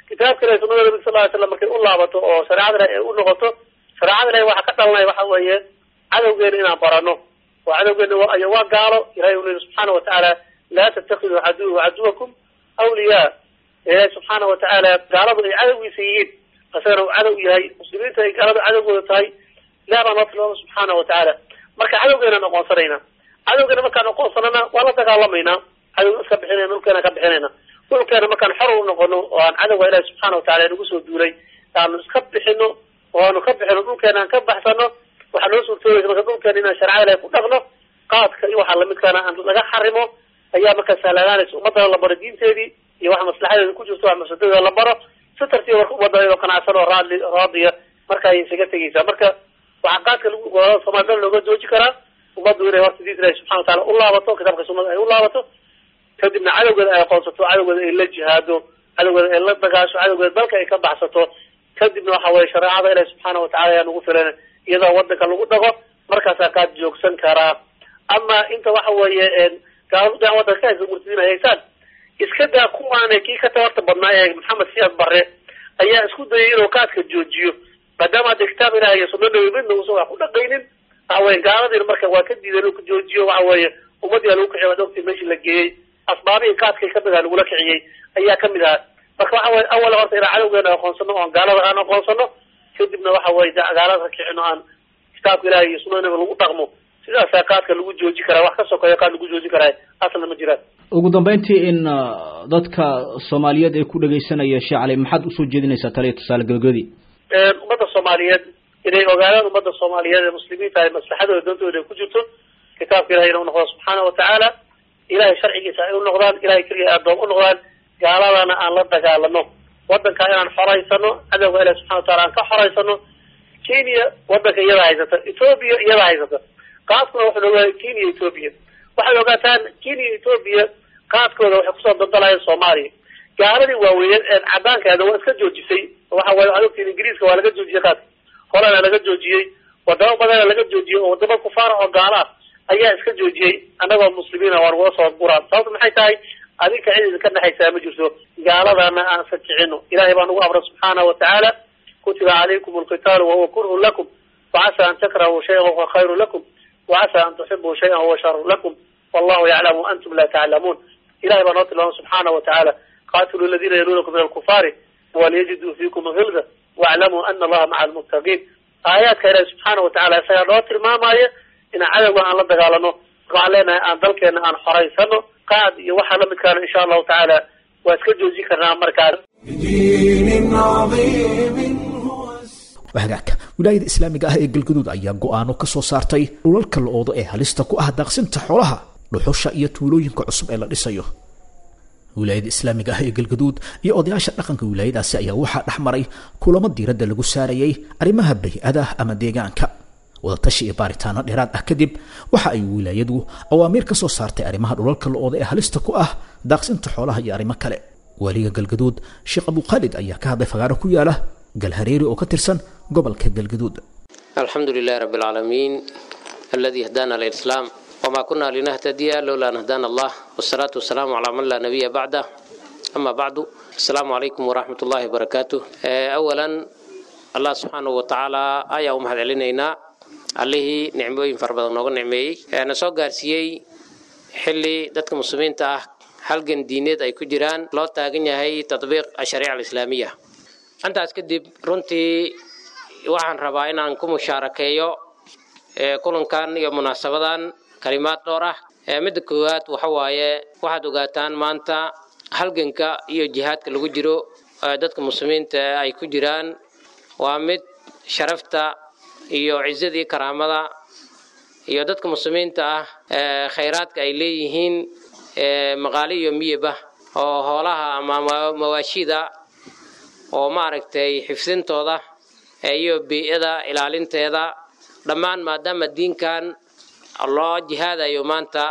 kitaabka ilahi sunada nabi sal ly slam markay u laabato oo shareecada ilahi ay u noqoto shareecada ilahi waxaa ka dhalanaya waxa weeye cadowgeena inaan barano oo cadowgeena ay waa gaalo ilahay uu leyi subxaana watacaala laa tatakiduu caduwi caduwakum awliyaa ilahi subxaana watacaala gaaladu ay cadowgiisa yihiin asagana uu cadow yahay muslimiinta ay gaaladu cadowgooda tahay ilaah baa noo tilmaama subxaana watacaala marka cadowgeenaan aqoonsanayna cadowgeena markaan aqoonsanana waa la dagaalamaynaa cadow iska bixinayna dhulkeena ka bixinayna dhulkeena markaan xor u noqono oo aan cadowga ilahi subxaana watacala nagu soo duulay aanu iska bixino oo aanu ka bixino dhulkeena aan ka baxsano waxaa noo suurtoobaysa marka dhulkeena inaan sharcada ilahi ku dhaqno qaadka iyo waxaa lamidkaana aan laga xarimo ayaa markaa sahlagaanaysa ummadana la baro diinteedii iyo waxa maslaxadeeda ku jirto wax mafsadadeeda la baro si tartiib marka ummadda iyadoo qanacsan oo raadli raadiya marka ay isaga tegeysaa marka waxaa qaadka lagu soomaalida looga jooji karaa ummaddu inay horta diinta ilahi subxana watacala u laabato kitaabka sunnada ay u laabato kadibna cadowgeeda ay aqoonsato cadowgeeda ay la jihaado cadowgeeda ay la dagaasho cadowgeeda dalka ay ka baxsato kadibna waxa weye shareecada ilahi subxaana watacala ayaa nagu filan iyadoo wadanka lagu dhago markaasaa kaad joogsan karaa ama inta waxa weeye gaaladu dhan wadanka ka haysa murtadiin ay haysaan iska daa kuwaana kii ka tabarta badnaa ee maxamed siyaad barre ayaa isku dayay inuu kaadka joojiyo maadaama hadda kitaab ilaah iyo sunna nabi midna uusan wax ku dhaqaynin waxa weye gaaladiina marka waa ka diiday inuu joojiyo waxa weeye ummadii lagu kiciy waad ogtay meeshii la geeyey asbaabihii kaadkay kamid aha lagula kiciyey ayaa kamid ahaa marka waxa weye awal horta inaan cadowgeena aqoonsano oon gaalada aan aqoonsano kadibna waxa weye gaalada ka kicino aan kitaabka ilaah iyo sunna nabi lagu dhaqmo sidaasaa kaadka lagu jooji karaa wax ka sokeeyo kaad lagu jooji karaa asla ma jiraan ugu dambeyntii in dadka soomaaliyeed ee ku dhegaysanaya sheekh cali maxaad usoo jeedinaysaa taliya tusaale gabagabadii ummadda soomaaliyeed inay ogaadaan ummadda soomaaliyeed ee muslimiinta ay maslaxadooda doontooda ay ku jirto kitaabka ilahay ina u noqdo subxaana watacaala ilahay sharcigiisa ay u noqdaan ilahay keliya addoom u noqdaan gaaladana aan la dagaalano wadankaa inaan xoraysano cadowga ilahi subxana watacala aan ka xoraysano kenya wadanka iyada haysata ethoobia iyada haysata qaadkuna waxaan ogahay kenya ethoobia waxaad ogaataan kenya ethoobia qaadkooda waxay kusoo dandalayeen soomaaliya gaaladii waaweyneed ee cadaankeeda waa iska joojisay waxa waye waxaad ogtiin ingiriiska waa laga joojiyey qaadka holana laga joojiyey wadamo badana laga joojiyey oo wadamo kufaara oo gaala ah ayaa iska joojiyey annagoo muslimiina waa nagula soo guraa sababta maxay tahay adinka cid idinka dhexaysaa ma jirto gaaladana aan iska kicino ilahay baa nagu amray subxaana watacaala kutiba calaykum alqitaalu wahuwa kurhun lakum wacasa an takrahuu shayan wahuwa khayru lakum wacasa an tuxibuu shayan wahuwa sharun lakum wallahu yaclamu antum la taclamuun ilahay baa noo tilmaama subxaana watacaala qatiluu aladiina yaluunakum min alkufaari waliyajiduu fiikum hilda waclamuu ana allaha maca almuttaqiin aayaadka ilahi subxaana watacala isagaa noo tilmaamaya inaan cadowga aan la dagaalano waxaan leenahay aan dalkeena aan xoraysano qaad iyo waxaa lamidkaana insha allahu tacaala waa iska joojin karnaa markaas بدين عظيم هو hagaagka wilaayada islaamiga ah ee galgaduud ayaa go'aano ka soo saartay dhulalka la-oodo ee halista ku ah daaqsinta xoolaha dhuxusha iyo tuulooyinka cusub ee la dhisayo wilaayada islaamiga ah ee galgaduud iyo odayaasha dhaqanka wilaayadaasi ayaa waxaa dhex maray kulamo diiradda lagu saarayay arrimaha bay-ada ama deegaanka wadatashi iyo baaritaano dheeraad ah kadib waxa ay wilaayadu awaamiir ka soo saartay arrimaha dhulalka la-ooda ee halista ku ah daaqsinta xoolaha iyo arrimo kale waaliga galgaduud sheekh abukhaalid ayaa ka hadlay fagaaro ku yaala galhareeri oo ka tirsan gobolka galgaduud الحمد لله رب العالمين الذي هدانا للإسلام وما كنا لنهتدي لولا أن هدانا الله والصلاة والسلام على من لا نبي بعده أما بعد السلام عليكم ورحمة الله وبركاته آه، أولا الله سبحانه وتعالى آية أمهد علينا عليه نعموين فربضا نوغن نعمي أنا سو قارسيي حلي دادك مسلمين تاه halgan diineed ay ku jiraan loo taagan yahay tatbiiq ashariica alislaamiya intaas kadib runtii waxaan rabaa inaan ku mushaarakeeyo ee kulankan iyo munaasabadan kalimaad dhowr ah ee midda koowaad waxa waaye waxaad ogaataan maanta halganka iyo jihaadka lagu jiro ee dadka muslimiinta ay ku jiraan waa mid sharafta iyo cizada iyo karaamada iyo dadka muslimiinta ah ee khayraadka ay leeyihiin ee maqaali iyo miyaba oo hoolaha ama ma- mawaashida oo maaragtay xifdintooda ee iyo bii'ada ilaalinteeda dhammaan maadaama diinkan loo jihaadayo maanta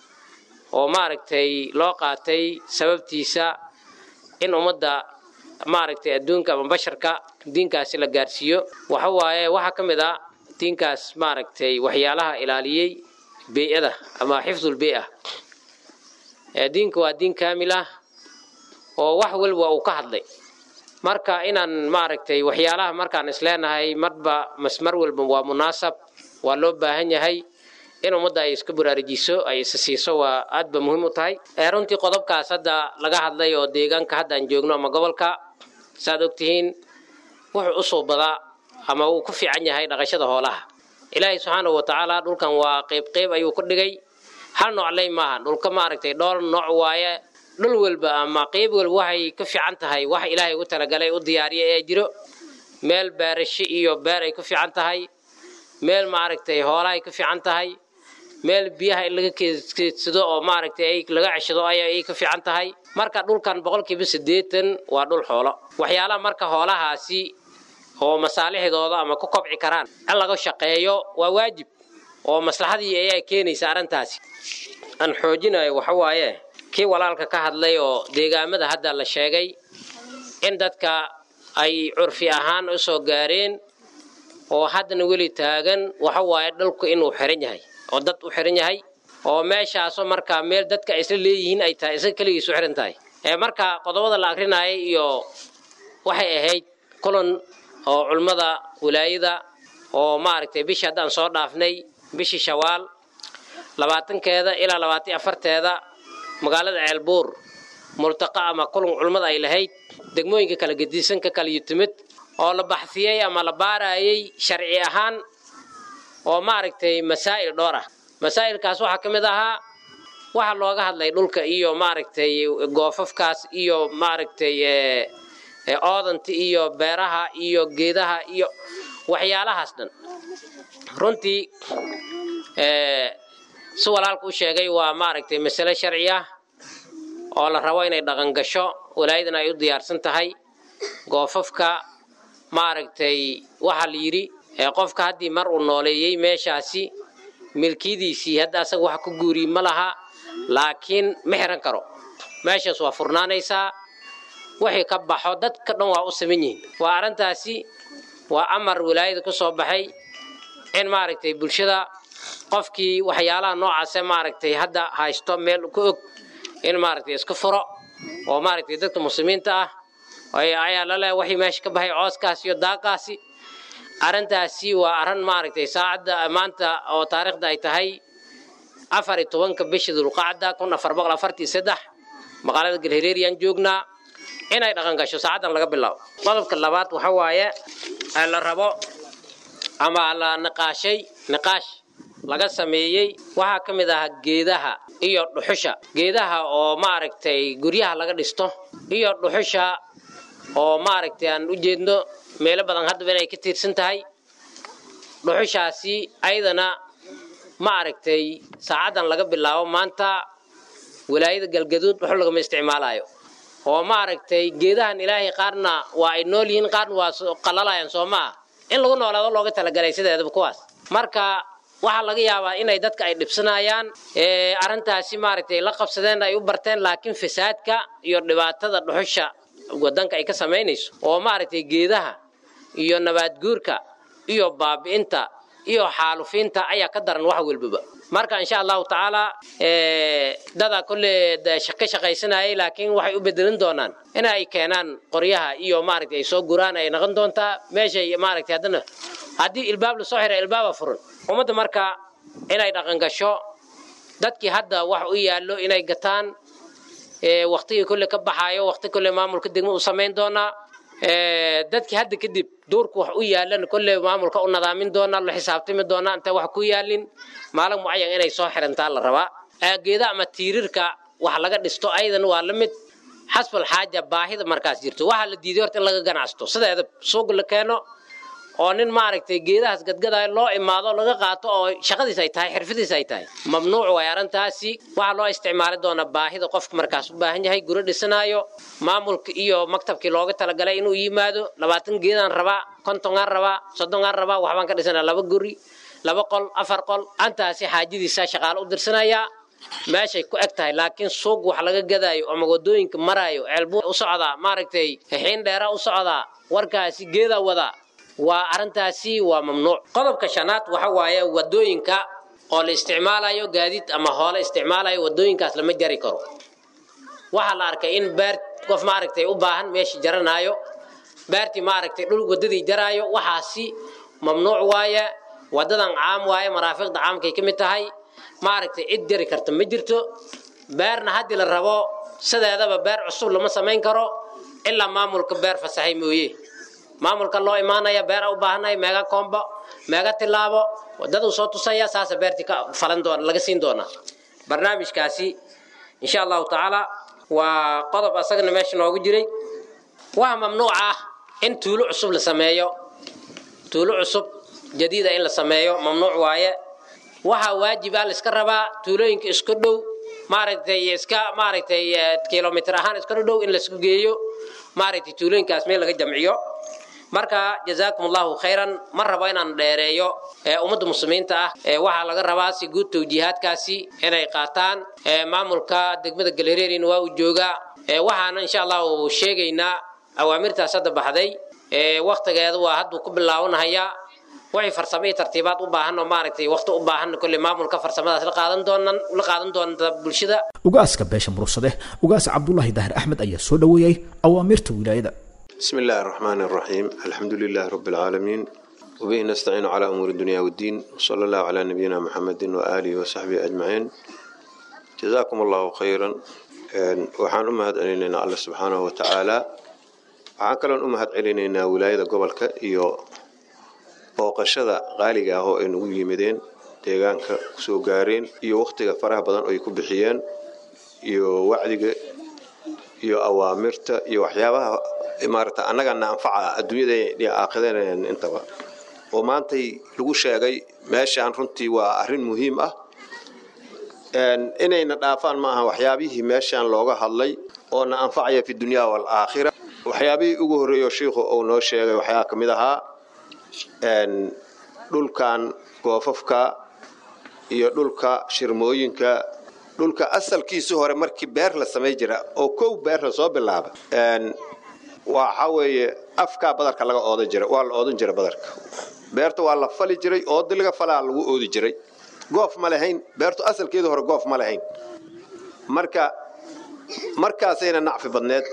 oo maaragtay loo qaatay sababtiisa in ummadda maaragtay adduunka ama basharka diinkaasi la gaarsiiyo waxa waaye waxaa ka mid a diinkaas maaragtay waxyaalaha ilaaliyey bii'ada ama xifdulbii'a ee diinku waa diin kaamil ah oo wax walba uu ka hadlay marka inaan maaragtay waxyaalaha markaan isleenahay marba masmar walba waa munaasab waa loo baahan yahay in ummadda ay iska baraarujiso ay isa siiso waa aad ba muhiim u tahay runtii qodobkaas hadda laga hadlay oo deegaanka hadda aan joogno ama gobolka saaad ogtihiin wuxuu u suubadaa ama uu ku fiican yahay dhaqashada hoolaha ilaahay subxaanahu wa tacaala dhulkan waa qayb qayb ayuu ku dhigay hal noocley maaha dhulka maaragtay dhowr nooc waaye dhul walba ama qayb walba waxay ka fiican tahay wax ilaahay ugu talagalay u diyaariya ee jiro meel beerasho iyo beer ay ku fiican tahay meel maaragtay hoolahay ka fiican tahay meel biyaha in laga keedsado oo maaragtay ay laga ceshado ay ka fiican tahay marka dhulkan boqolkiiba siddeetan waa dhul xoolo waxyaalaha marka hoolahaasi oo masaalixdooda ama ku kobci karaan in laga shaqeeyo waa waajib oo maslaxadii ayaa keenaysa arrintaasi aan xoojinayo waxa waaye kii walaalka ka hadlay oo deegaamada hadda la sheegay in dadka ay curfi ahaan u soo gaareen oo haddana weli taagan waxa waaye dhulku inuu xiran yahay oo dad u xiran yahay oo meeshaasoo markaa meel dadka ay isla leeyihiin ay tahay isaga keligiis u xiran tahay marka qodobada la akrinayay iyo waxay ahayd kulan oo culmada wilaayada oo maaragtay bishii haddaan soo dhaafnay bishii shawaal labaatankeeda ilaa labaatan afarteeda magaalada ceelbuur multaqa ama kulan culmada ay lahayd degmooyinka kala gedisan ka kala yutimid oo la baxsiyey ama la baarayay sharci ahaan oo maaragtay masaa'il dhowr ah masaa'ilkaas waxaa ka mid ahaa waxa looga hadlay dhulka iyo maaragtay goofafkaas iyo maaragtay oodanta iyo beeraha iyo geedaha iyo waxyaalahaas dhan runtii si walaalka u sheegay waa maaragtay masale sharci ah oo la rabo inay dhaqan gasho walaayadana ay u diyaarsan tahay goofafka maaragtay waxaa la yidhi qofka haddii mar uu nooleeyey meeshaasi milkiyadiisii hadda asaga wax ku guuriy ma laha laakiin ma xiran karo meeshaas waa furnaanaysaa wixii ka baxo dadka dhan waa u saman yihiin waa arrintaasi waa amar wilaayada ku soo baxay in maaragtay bulshada qofkii waxyaalaha noocaase maaragtay hadda haysto meel ku og in maaragtay iska furo oo maaragtay dadka muslimiinta ah ayaa lale waxii meesha ka baxay cooskaasi iyo daaqaasi arrintaasi waa arrin maaragtay saacadda maanta oo taariikhda ay tahay afar iyo tobanka bisha dulqacda kun afar boqol afartii saddex magaalada galhireeriyaan joognaa inay dhaqan gasho saacaddan laga bilaabo qodobka labaad waxa waaye la rabo ama la niqaashay niqaash laga sameeyey waxaa ka mid ahaa geedaha iyo dhuxusha geedaha oo maaragtay guryaha laga dhisto iyo dhuxusha oo maaragtay aan u jeedno meelo badan haddaba inay ka tiirsan tahay dhuxushaasi ayadana maaragtay saacaddan laga bilaabo maanta walaayada galgaduud dhuxul lagama isticmaalayo oo maaragtay geedahan ilaahay qaarna waa ay nool yihiin qaarna waa qalalayaan soo maaha in lagu noolaado looga talagalay sideedaba kuwaas marka waxaa laga yaabaa inay dadka ay dhibsanayaan arrintaasi maaragtay la qabsadeen ay u barteen laakiin fasaadka iyo dhibaatada dhuxusha wadanka ay ka samaynayso oo maaragtay geedaha iyo nabaadguurka iyo baabi'inta iyo xaalufiinta ayaa ka daran wax walbaba marka insha allahu tacaala dadaa kolle ka shaqaysanayay laakiin waxay u bedelin doonaan in ay keenaan qoryaha iyo maaragtay ay soo guraan ay noqon doontaa meeshay maaragtay haddana haddii ilbaab lasoo xira ilbaaba furan ummadda marka inay dhaqan gasho dadkii hadda wax u yaallo inay gataan waktigii kolle ka baxaayo wakti kolle maamulka degmo u samayn doonaa dadkii hadda kadib duurku wax u yaalan kolle maamulka u nadaamin doonaa la xisaabtami doonaa inta wax ku yaalin maalin mucayan inay soo xirantaa la rabaa geeda ama tiirirka wax laga dhisto ayadan waa la mid xasbal xaaja baahida markaas jirto waxaa la diiday horta in laga ganacsato sideeda suuq la keeno oo nin maaragtay geedahaas gadgadaayo loo imaado laga qaato oo shaqadiis ay tahay xirfadiis ay tahay mamnuuc way arrintaasi waxaa loo isticmaali doonaa baahida qofka markaas u baahan yahay guri dhisanaayo maamulka iyo maktabkii looga talagalay inuu yimaado labaatan geedaan rabaa kontongaan rabaa soddongaan rabaa waxbaan ka dhisanaa laba guri laba qol afar qol antaasi xaajadiisa shaqaale u dirsanayaa meeshay ku eg tahay laakiin suuq wax laga gadaayo ama wadooyinka maraayo ceelbuu u socdaa maaragtay xiin dheera u socdaa warkaasi geedaa wadaa waa arrintaasi waa mamnuuc qodobka shanaad waxa waaye wadooyinka oo la isticmaalayo gaadiid ama hoole isticmaalayo wadooyinkaas lama jari karo waxaa la arkay in beer qof maaragtay u baahan meesha jaranaayo beertii maaragtay dhul wadadii jaraayo waxaasi mamnuuc waaye wadadan caam waaye maraafiqda caamkay ka mid tahay maaragtay cid jari karta ma jirto beerna haddii la rabo sideedaba beer cusub lama samayn karo ilaa maamulka beer fasaxay mooye maamulka loo imaanaya beera u baahanaya meega koombo meega tilaabo wadaduu soo tusaya saasa beertii ka falan doona laga siin doonaa barnaamijkaasi insha allahu tacaala waa qodob asagana meesha noogu jiray waxa mamnuuc ah in tuulo cusub la sameeyo tuulo cusub jadiida in la sameeyo mamnuuc waaye waxaa waajib ah la iska rabaa tuulooyinka isku dhow maaragtay iska maaragtay kilomitr ahaan iska dhow in laisku geeyo maaragtay tuulooyinkaas meel laga jamciyo marka jazaakum allahu khayran ma rabo inaan dheereeyo ummadda muslimiinta ah waxaa laga rabaa si guud tawjiihaadkaasi inay qaataan maamulka degmada galhareerina waa uu joogaa waxaana insha allahu sheegaynaa awaamirtaas hadda baxday waktigeeda waa hadduu ku bilaawanahayaa waxay farsamo iyo tartiibaad u baahan oo maaragtay waqti u baahan kolley maamulka farsamadaas la qaadan doonan la qaadan doonta bulshada ugaaska beesha murursade ugaas cabdulaahi daahir axmed ayaa soo dhoweeyey awaamirta wilaayada بسم الله الرحمن الرحيم الحمد لله رب العالمين وبه نستعين على أمور الدنيا والدين وصلى الله على نبينا محمد وآله وصحبه أجمعين جزاكم الله خيرا waxaan u mahad celinaynaa alle subxaanahu wa tacaala waxaan kaloon u mahad celinaynaa wilaayada gobolka iyo booqashada qaaliga ah oo ay nagu yimideen deegaanka kusoo gaareen iyo wakhtiga faraha badan oo ay ku bixiyeen iyo wacdiga iyo awaamirta iyo waxyaabaha maarata annagana anfaca adduunyada iyo aakhideen intaba oo maantay lagu sheegay meeshaan runtii waa arrin muhiim ah inayna dhaafaan maaha waxyaabihii meeshaan looga hadlay oo na anfacaya fi dunya waalaakhira waxyaabihii ugu horreeyo shiikhu uu noo sheegay waxyaa ka mid ahaa dhulkan goofafka iyo dhulka shirmooyinka dhulka asalkiisi hore markii beer la samay jira oo kow beer la soo bilaaba waxa weeye afkaa badarka laga oodan jira waa la oodan jira badarka beerta waa la fali jiray oodi laga falaa lagu oodi jiray goof ma lahayn beertu asalkeedu hore goof ma lahayn marka markaasayna nacfi badneed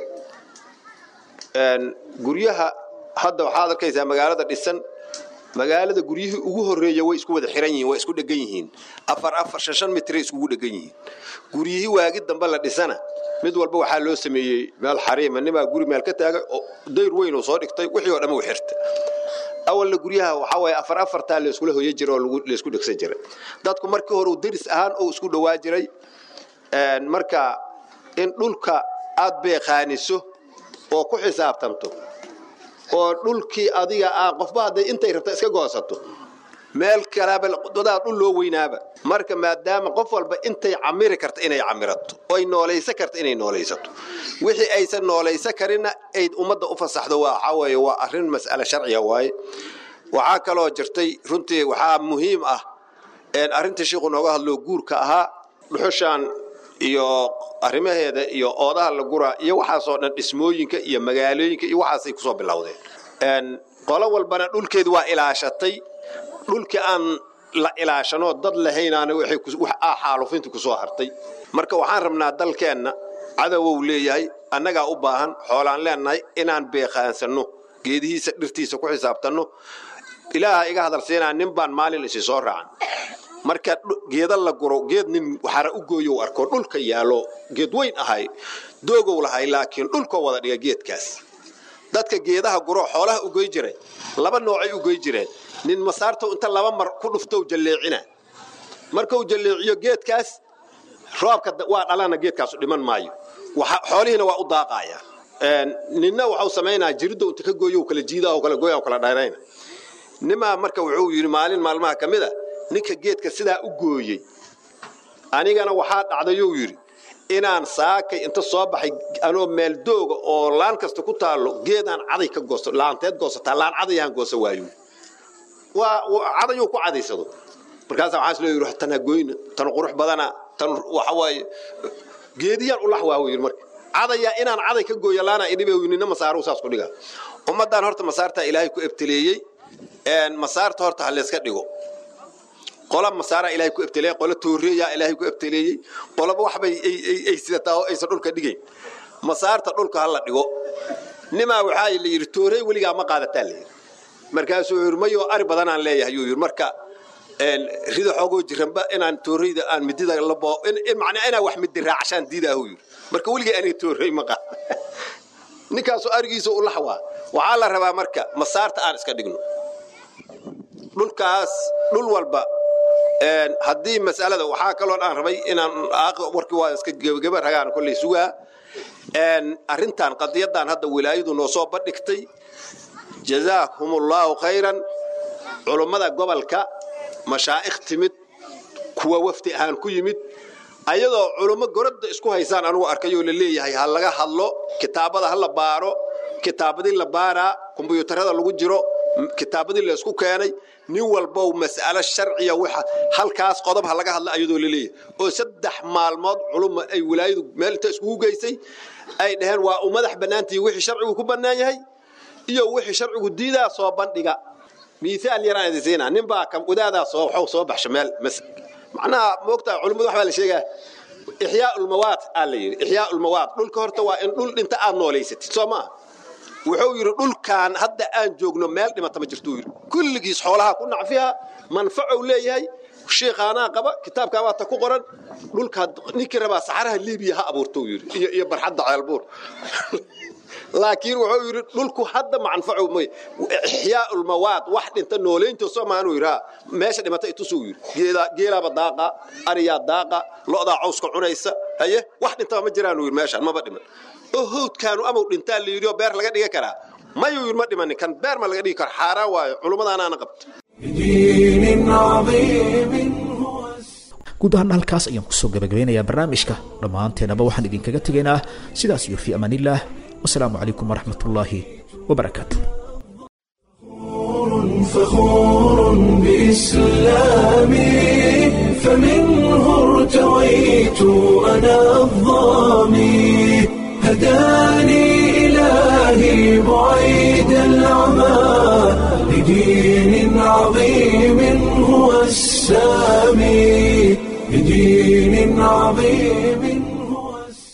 guryaha hadda waxaad arkaysaa magaalada dhisan magaalada guryihii ugu horeeya way isku wada xiran yihiin way isku dhegan yihiin afar afar shan shan mitray iskugu dhegan yihiin guryihii waagi dambe la dhisana mid walba waxaa loo sameeyey meel xariima nimaa guri meel ka taagay oo dayr weyn uu soo dhigtay wixii oo dhan u xirta awalna guryaha waxaa waaye afar afartaa layskula hoya jira oo laysku dhegsan jiray dadku markii hore deris ahaan oo isku dhowaa jiray marka in dhulka aad beeqaaniso oo ku xisaabtanto oo dhulkii adiga ah qofba hadday intay rabta iska goosato meel kalaaba dadaa dhul loo weynaaba marka maadaama qof walba intay camiri karta inay camirato oy noolaysan karta inay noolaysato wixii aysan noolaysan karina ayd ummadda u fasaxdo waxaa weeye waa arrin mas'ale sharciga waaye waxaa kaloo jirtay runtii waxaa muhiim ah arrintii shiiku nooga hadloo guurka ahaa dhuxushaan iyo arrimaheeda iyo oodaha la guraa iyo waxaasoo dhan dhismooyinka iyo magaalooyinka iyo waxaasay kusoo bilowdeen qolo walbana dhulkeedu waa ilaashatay dhulkii aan la ilaashanoo dad lahaynaana xaalufinta kusoo hartay marka waxaan rabnaa dalkeenna cadowou leeyahay annagaa u baahan xoolaan leenahay inaan beeqaansanno geedihiisa dhirtiisa ku xisaabtanno ilaaha iga hadalsiinaa nin baan maalin isi soo raacan marka geeda la guro geed nin waxara u gooyow arko dhulka yaalo geed weyn ahay doogow lahay laakiin dhulkoo wada dhiga geedkaas dadka geedaha guro xoolaha u goy jiray laba noocay u goy jireen nin masaartow inta laba mar ku dhuftow jalleecina markuu jalleeciyo geedkaas roobka waa dhalana geedkaasu dhiman maayo xoolihiina waa u daaqaya ninna waxau samaynaa jiridow inta ka gooyo kala jiida kala gooya kala dhayrayna nimaa marka wuxuu yidhi maalin maalmaha ka mid a ninka geedka sidaa u gooyey anigana waxaa dhacdayuu yidhi inaan saakay inta soo baxay anoo meel dooga oo laan kasta ku taallo geedaan caday ka goosto laanteed goosataa laan cadayaan goosa waayo waa cadayuu ku cadaysado markaasa waxaa islo yidhi tan hagoyna tan qurux badana tan waxa waaye geediyaan ulax waahu yidhi marka cadayaa inaan caday ka gooyo laana idhibe nina masaaruhu saas ku dhiga ummaddaan horta masaartaa ilaahay ku ebteleeyey masaarta horta ha layska dhigo qola masaaraa ilaahay ku ebteleeyey qola tooreeyaa ilaahay ku ebteleeyey qolaba waxbay ay sidataa oo aysan dhulka dhigayn masaarta dhulka ha la dhigo nimaa waxaa la yidhi toorey weligaa ma qaadataa layidhi markaasuu yidhi mayoo ari badanaan leeyahay yuu yidhi marka rida xoogoo jiranba inaan tooreyda aan midida labo macnaa inaan wax midi raacshaan diidaahu yidhi marka weligay aniga toorey ma qaada ninkaasoo arigiisa u laxwaa waxaa la rabaa marka masaarta aan iska dhigno dhulkaas dhul walba haddii masalada waxaa kaloon aan rabay inaan warkii waa iska gebageba ragaan kolley sugaa arrintan qadiyadan hadda wilaayadu noo soo bandhigtay jazaakum ullaahu khayran culummada gobolka mashaa'ikh timid kuwa wafdi ahaan ku yimid ayadoo culummo goradda isku haysaan anugu arkayoo la leeyahay ha laga hadlo kitaabada ha la baaro kitaabadii la baaraa kombyuutarada lagu jiro kitaabadii la isku keenay nin walbow mas'alo sharciya waxa halkaas qodob ha laga hadla ayadoo la leeyahay oo saddex maalmood culumma ay wilaayadu meel inta iskugu geysay ay dhaheen waa u madax bannaantii wixii sharcigu ku bannaan yahay iyo wixii sharcigu diidaa soo bandhiga miisaal yaraan idin siinaa nin baa kam wadaadaa soo waxuu soo baxsha meel macnaha moogtaa culummadu waxbaa la sheegaa ixyaa ulmawaad aa la yidhi ixyaa ulmawaad dhulka horta waa in dhul dhinta aad noolaysatid soo maaha wuxuu yidhi dhulkan hadda aan joogno meel dhimata ma jirtuu yidhi kulligiis xoolaha ku nacfiha manfacow leeyahay shiikhaanaa qaba kitaabkaabaa ta ku qoran dhulka ninkii rabaa saxaraha liibiya ha abuurtou yidhi iyo iyo barxadda ceelbuur laakiin wuxuu yidhi dhulku hadda manfacow may ixyaa ulmawaad wax dhinta noolaynto soo maanuu yidhi meesha dhimata itusuu yidhi geelaaba daaqa ariyaa daaqa lo'daa cawska cunaysa haye wax dhintaba ma jiraanuu yidhi meeshaan maba dhiman oo howdkaanu amau dhintaa la yidhi oo beer laga dhiga karaa mayuu yidhi ma dhimanin kan beer ma laga dhigi karo xaaraan waayo culummadaanaana qabta بدين عظيم هو guud ahaan halkaas ayaan kusoo gabagabeynayaa barnaamijka dhammaanteenaba waxaan idinkaga tegaynaa sidaas iyo fii amaanillaah wasalaamu calaykum waraxmat ullaahi wabarakaatu فخور بإسلامي فمنه ارتويت أنا الظامي هداني إلهي بعيد العمى لدين عظيم هو السامي لدين عظيم